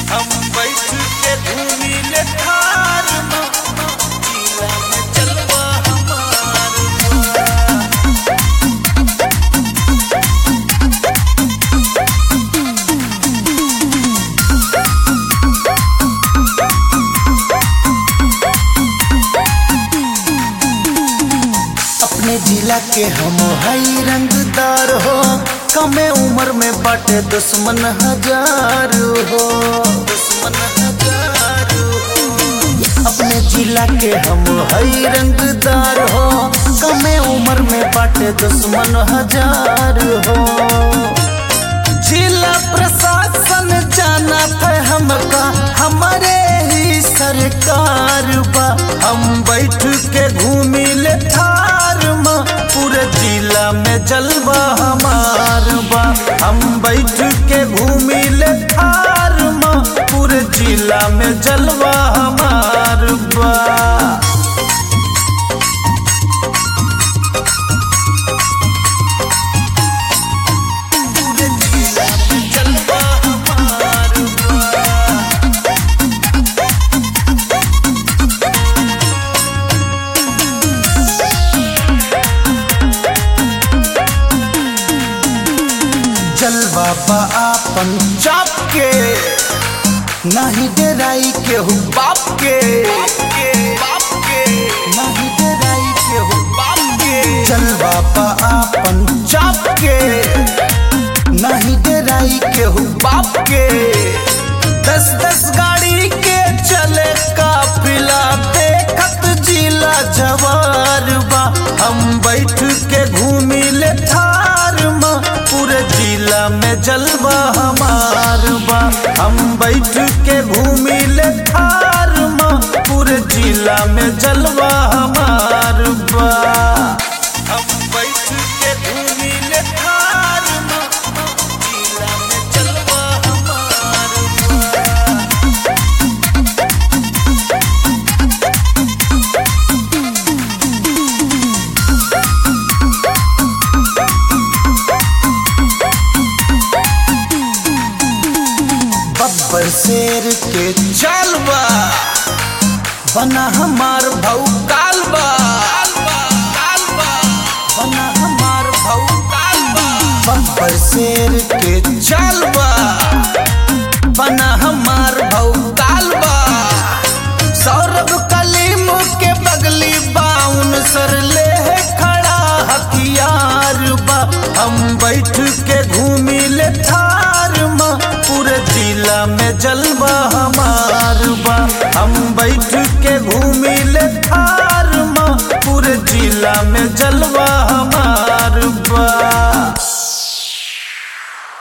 हम बैठ के घूमी ले थार में जिला में चलवा हमार बा। अपने जिला के हम हई रंगदार हो कमे उम्र में बाटे दुश्मन हजार हो दुश्मन हजार हो अपने जिला के हम हई रंगदार हो कमे उम्र में बाटे दुश्मन हजार हो जिला प्रशासन जाना है हमका हमारे ही सरकार बा हम बैठ के घूमी ले थार में पूरे जिला में जलवा हमार बा हम बैठ के घूमी ले थार में पूरे जिला में जलवा हमार बा पूरे जिला में जलवा हमार बा। जलवा बा आपन चाप के नहीं डराई के हूँ बाप के नहीं डराई के हूँ बाप के जलवा बा आपन चाप के नहीं डराई के हूँ बाप के दस दस गाड़ी के चले काफिला देखत जिला जवार बा हम बैठ के घूमी ले थार में पूरे जिला में जलवा हमार बा हम बैठ के घूमी ले थार में पूरे जिला में जलवा हमार बा हम बैठ के घूमी ले थार में जिला में जलवा हमार बा बब्बर शेर के चालबा बना हमार भौ कालबा बना हमार भौ कालबा बब्बर शेर के चालबा बना हमार भौ कालबा सौरभ कलीम के बगली बाउन सर ले है खड़ा हथियार बा हम बैठ के घूमी ले थार में पूरे जिला में जलवा हमार बा हम बैठ के घूमी ले थार